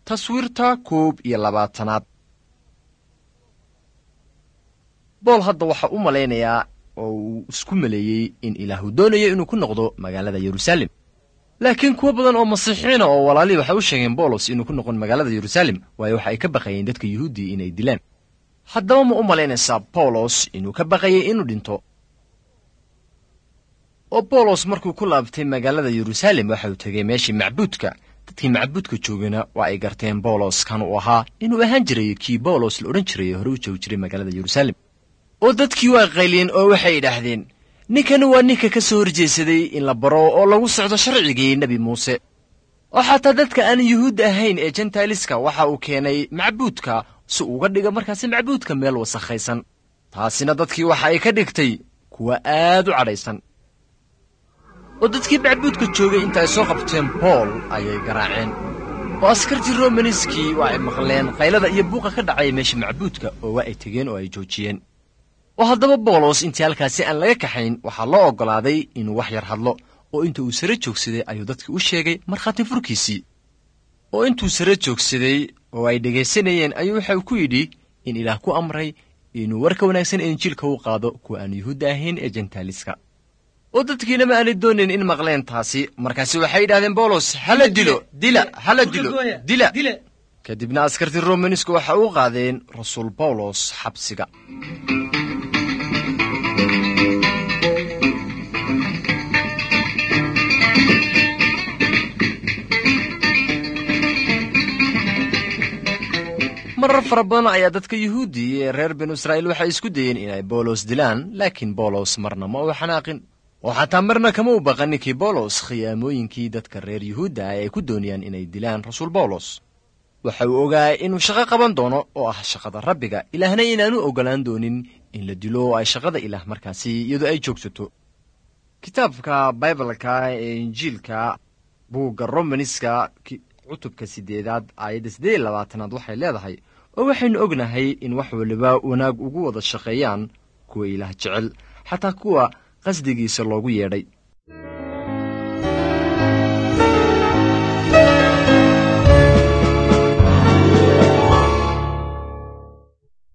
taswiirta koob iyo labaatanaad bool hadda waxaa u malaynayaa oo uu isku maleeyey in ilaahu doonayo inuu ku noqdo magaalada yeruusaalem laakiin kuwo badan oo masiixiina oo walaalii waxay u sheegeen boolos inuu ku noqon magaalada yeruusaalem waayo waxa ay ka baqayeen dadka yuhuuddii inay dilaan haddaba ma u malaynaysaa bawlos inuu ka baqayay inuu dhinto oo bawlos markuu ku laabtay magaalada yeruusaalem waxa uu tegay meeshii macbuudka dadkii macbuudka joogana waa ay garteen bawlos kan uu ahaa inuu ahaan jiray kii bawlos la odhan jiray hore u joogi jiray magaalada yeruusaalem oo dadkii waa qayliyeen oo waxay idhaahdeen ninkani waa ninka ka soo horjeesaday in la baro oo lagu socdo sharcigii nebi muuse oo xataa dadka aan yuhuud ahayn ee jentailiska waxa uu keenay macbuudka si uga dhiga markaasi macbuudka meel wasakhaysan taasina dadkii waxa ay ka dhigtay kuwa aad u cadhaysan oo dadkii macbuudka joogay inta ay soo qabteen bool ayay garaaceen oo askartii romaniskii waa ay maqleen qaylada iyo buuqa ka dhacaya meesha macbuudka oo waa ay tegeen oo ay joojiyeen oo haddaba boolos intii halkaasi aan laga kaxayn waxaa loo oggolaaday inuu wax yar hadlo oo inta uu sare joogsaday ayuu dadkii u sheegay markhaati furkiisii oo intuu sare joogsaday oo ay dhegaysanayeen ayuu waxa ku yidhi in ilaah ku amray inuu warka wanaagsan ee injiilka u qaado kuwa aan yuhuudda ahayn ee jentaaliska oo dadkiina ma aanay doonayn in maqleen taasi markaasi waxay yidhahdeen bawlos hala dilo dila hala dilo dila kadibna askartii romanisku waxa u qaadeen rasuul bawlos xabsiga marar fara badan ayaa dadka yuhuuddi ee reer binu israa'iil waxay isku dayeen inay bawlos dilaan laakiin bawlos marna ma uu xanaaqin oo xataa marna kama u baqan ninkii bawlos khiyaamooyinkii dadka reer yuhuudda ah ay ku doonayaan inay dilaan rasuul bawlos waxa uu ogaa inuu shaqo qaban doono oo ah shaqada rabbiga ilaahna inaanu oggolaan doonin in la dilo oo ay shaqada ilaah markaasi iyadoo ay joogsato kitaabka baibalka ee injiilka buugga romaniska cutubka siddeedaad aayadda siddeed iyo labaatanaad waxay leedahay oo waxaynu ognahay in wax waliba wanaag ugu wada shaqeeyaan kuwa ilaah jecel xataa kuwa qasdigiisa loogu yeedhay